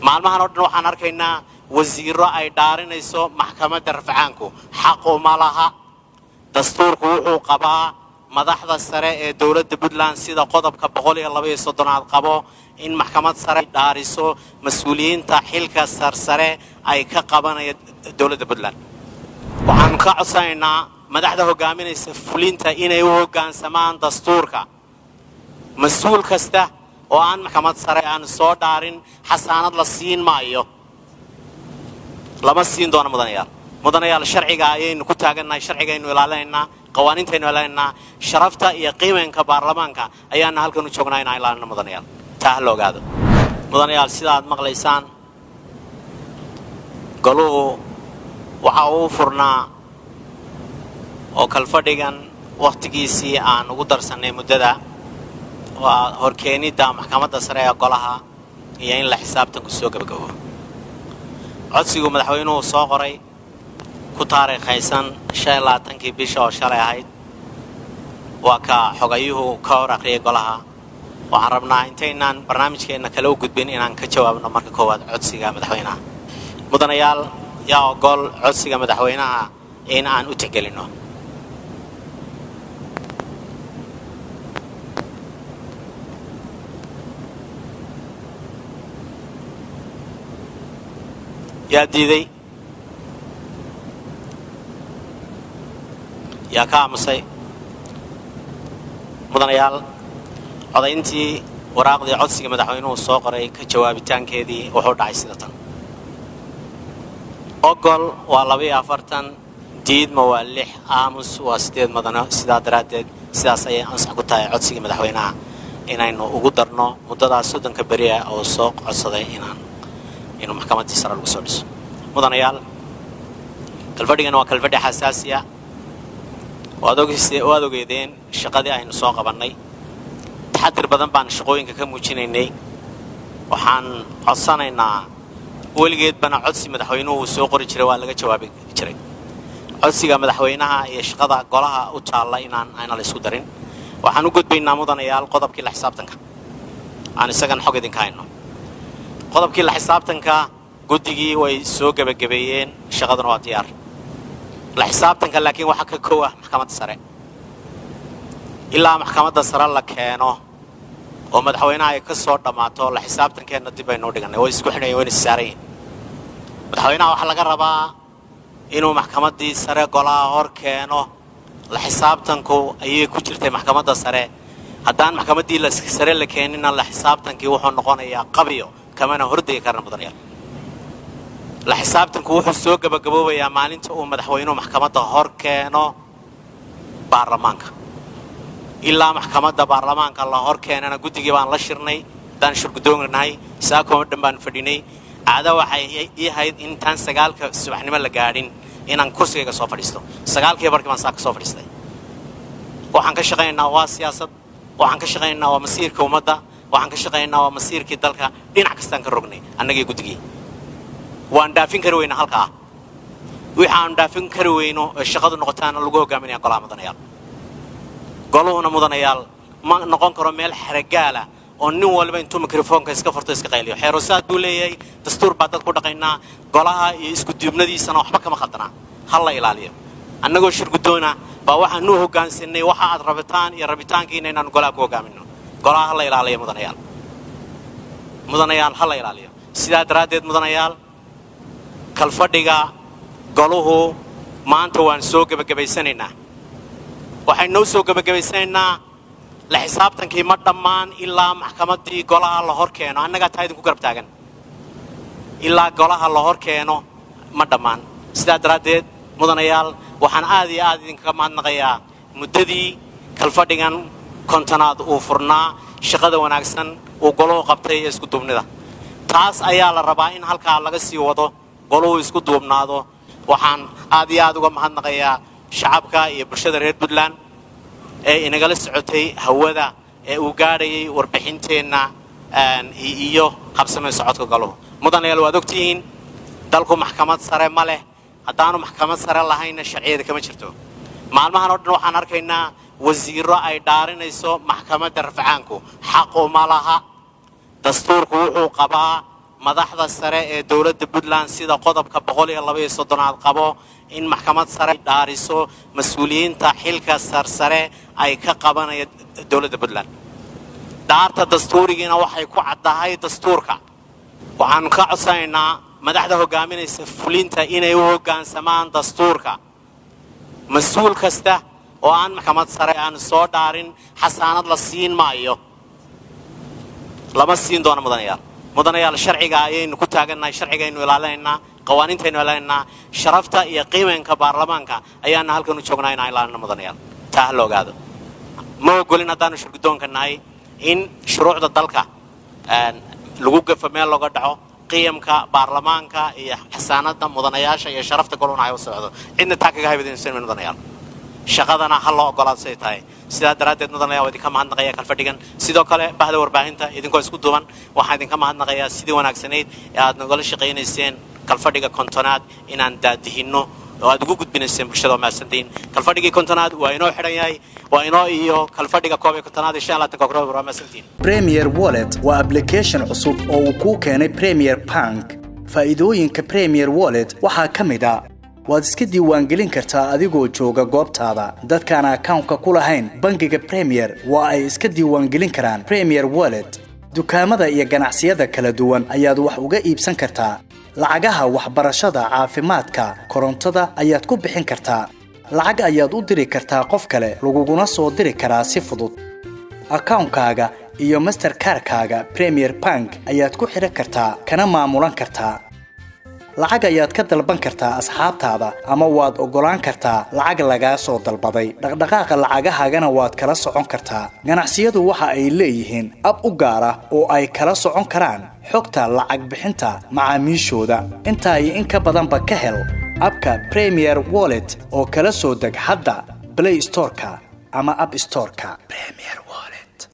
maalmahan oo dhan waxaan arkaynaa wasiiro ay dhaarinayso maxkamadda rafcaanku xaq uma laha dastuurku wuxuu qabaa madaxda sare ee dowladda puntland sida qodobka boqol iyo laba iyo soddonaad qabo in maxkamad sare ay dhaariso mas-uuliyiinta xilka sarsare ay ka qabanaya dowladda puntland waxaanu ka codsanaynaa madaxda hogaaminaysa fulinta inay u hoggaansamaan dastuurka mas-uul kasta oo aan maxkamad sare aan soo dhaarin xasaanad la siin maayo lama siin doono mudanayaal mudanayaal sharciga ayaynu ku taagannahay sharcigaynu ilaalinaynaa qawaaniintaynu ilaalinaynaa sharafta iyo qiimaynka baarlamaanka ayaana halkan u joognaa inaan ilaalino mudanayaal taa ha la ogaado mudanayaal sida aad maqlaysaan goluhu waxa uu furnaa oo kalfadhigan wakhtigiisii aan ugu darsannay muddada waa horkeenidda maxkamadda sare ee golaha iyo in la xisaabtanku soo gebagabo codsiguu madaxweynuhu soo qoray ku taariikhaysan shan iyo labaatankii bisha oo shalay ahayd waa ka xogayuhu ka hor akhriyay golaha waxaan rabnaa intaynaan barnaamijkeenna kale u gudbin inaan ka jawaabno marka koowaad codsiga madaxweynaha mudanayaal yaa ogol codsiga madaxweynaha in aan u tixgelinno yaa diiday yaa ka aamusay mudanayaal codayntii waraaqdii codsiga madaxweynuhu soo qoray ka jawaabitaankeedii wuxuu dhacay sida tan ogol waa labaiyo afartan diidma waa lix aamus waa sideed mudano sidaa daraaddeed sidaas ayay ansax ku tahay codsigii madaxweynaha inaynu ugu darno muddadaas soddonka beri ah oo soo codsaday inaan inuu maxkamaddii sare lagu soo dhiso mudanayaal kalfadhigan waa kalfadhi xasaasiya waad waad ogeedeen shaqadii aynu soo qabannay taxadir badan baan shaqooyinka ka muujinaynay waxaan codsanaynaa weligeedbana codsi madaxweynuhu uu soo qori jiray waa laga jawaabi jiray codsiga madaxweynaha iyo shaqada golaha u taalla inaan ayna la isku darin waxaan u gudbaynaa mudanayaal qodobkii la xisaabtanka aan isagan xog idinka hayno qodobkii la xisaabtanka guddigii way soo gebagabeeyeen shaqaduna waa diyaar la xisaabtanka laakiin waxaa ka kow ah maxkamadda sare ilaa maxkamadda sare la keeno oo madaxweynaha ay ka soo dhammaato la xisaabtankeenna dib baynu u dhigannay way isku xidhayen wayna issaarayin madaxweynaha waxaa laga rabaa inuu maxkamaddii sare golaha hor keeno la xisaabtanku ayay ku jirtay maxkamadda sare haddaan maxkamaddii sare la keenina la xisaabtankii wuxuu noqonayaa qabiyo kamana hordegi karna mudanayaal la xisaabtanku wuxuu soo gebagaboobayaa maalinta uu madaxweynuhu maxkamadda hor keeno baarlamaanka ilaa maxkamadda baarlamaanka la hor keenana guddigii baan la shirnay haddaan shirgudoonahay saakoo dhan baan fadhinay caada waxay ii ahayd intaan sagaalka subaxnimo la gaadhin inaan kursigayga soo fadhiisto sagaalkii barkii baan saaka soo fadhiistay waxaan ka shaqaynaynaa waa siyaasad waxaan ka shaqaynaynaa waa masiirka ummadda waxaan ka shaqaynaynaa waa masiirkii dalka dhinac kastaan ka rognay annagii guddigii waan dhaafin kari weyna halka ah wixii aan dhaafin kari weyno ee shaqadu noqotaana lagu hogaaminaya golaha mudanayaal goluhuna mudanayaal ma noqon karo meel xeragaala oo nin walba intuu mikrofoonka iska furto iska qayliyo xeerosaad buu leeyahay dastuur baa dad ku dhaqaynaa golaha iyo isku duubnadiisana waxba kama khaldanaa ha la ilaaliyo annagoo shirgudoona baa waxaan u hoggaansanay waxa aad rabitaan iyo rabitaankiina inaanu golaha ku hogaamino golaha ha la ilaaliyo mudanayaal mudanayaal ha la ilaaliyo sidaa daraaddeed mudanayaal kalfadhiga goluhu maanta waan soo gebagabaysanaynaa waxay noo soo gebagabaysanaynaa la xisaabtankii ma dhammaan ilaa maxkamaddii golaha la hor keeno annagaa taa idinku garab taagan ilaa golaha la hor keeno ma dhammaan sidaa daraaddeed mudanayaal waxaan aad iyo aad idinkaga mahadnaqayaa muddadii kalfadhigan kontonaad uu furnaa shaqada wanaagsan uu goluhu qabtay ee isku duubnida taas ayaa la rabaa in halkaa laga sii wado goluhu isku duubnaado waxaan aad iyo aad uga mahadnaqayaa shacabka iyo bulshada reer puntland ee inagala socotay hawada ee uu gaadhayay warbixinteenna iyo qabsamay socodka goluhu mudanayaal waad ogtihiin dalku maxkamad sare ma leh haddaanu maxkamad sare lahaynna sharciyada kama jirto maalmahan oo dhan waxaan arkaynaa wasiiro ay dhaarinayso maxkamadda rafcaanku xaq uma laha dastuurku wuxuu qabaa madaxda sare ee dowladda puntland sida qodobka boqol iyo labaiyo soddonaad qabo in maxkamad sare dhaariso mas-uuliyiinta xilka sarsare ay ka qabanaya dowladda puntland dhaarta dastuurigiina waxay ku caddahay dastuurka waxaanu ka codsanaynaa madaxda hogaaminaysa fulinta inay u hoggaansamaan dastuurka mas-uul kasta oo aan maxkamad sare aan soo dhaarin xasaanad la siin maayo lama siin doono mudanayaal mudanayaal sharciga ayaynu ku taagannahay sharcigaynu ilaalinaynaa qawaaniintaynu ilaalinaynaa sharafta iyo qiimaynka baarlamaanka ayaana halkan u joognaa inaan ilaalino mudanayaal taa ha la ogaado ma ogolin haddaanu shirgudoonka nahay in shuruucda dalka lagu gafo meel looga dhaco qiyamka baarlamaanka iyo xasaanada mudanayaasha iyo sharafta goluna ay u socdo cidna taa kaga haybadaysan mudanayaal shaqadana ha loo ogolaado say tahay sidaa daraaddeed mudanayaa waa idinka mahadnaqaya kalfadhigan sidoo kale bahda warbaahinta idinkoo isku duuban waxaan idinka mahadnaqayaa sidii wanaagsanayd ee aad nagala shaqaynayseen kalfadhiga kontonaad inaan daadihinno oo aad ugu gudbinayseen bulshada oo mahadsantihiin kalfadhigii kontonaad waa inoo xidhan yahay waa inoo iyo kalfadhiga koob iyo kontonaad iyo shan iyo labaatanka october waa mahadsantihiin premier wallet waa application cusub oo uu kuu keenay premier bank faa'iidooyinka premier wallet waxaa ka mid a waad iska diiwaangelin kartaa adigoo jooga goobtaada dadkaan akawnka ku lahayn bangiga premier waa ay iska diiwaangelin karaan premier wallet dukaamada iyo ganacsiyada kala duwan ayaad wax uga iibsan kartaa lacagaha waxbarashada caafimaadka korontada ayaad ku bixin kartaa lacag ayaad u diri kartaa qof kale laguguna soo diri karaa si fudud akawnkaaga iyo masterkarkaaga premier bank ayaad ku xidhan kartaa kana maamulan kartaa lacag ayaad ka dalban kartaa asxaabtaada ama waad oggolaan kartaa lacag lagaa soo dalbaday dhaqdhaqaaqa lacagahaagana waad kala socon kartaa ganacsiyadu waxa ay leeyihiin ab u gaar ah oo ay kala socon karaan xogta lacag bixinta macaamiishooda intaa iyo in ka badanba ka hel abka premier wallet oo kala soo deg hadda blay storeka ama ab storeka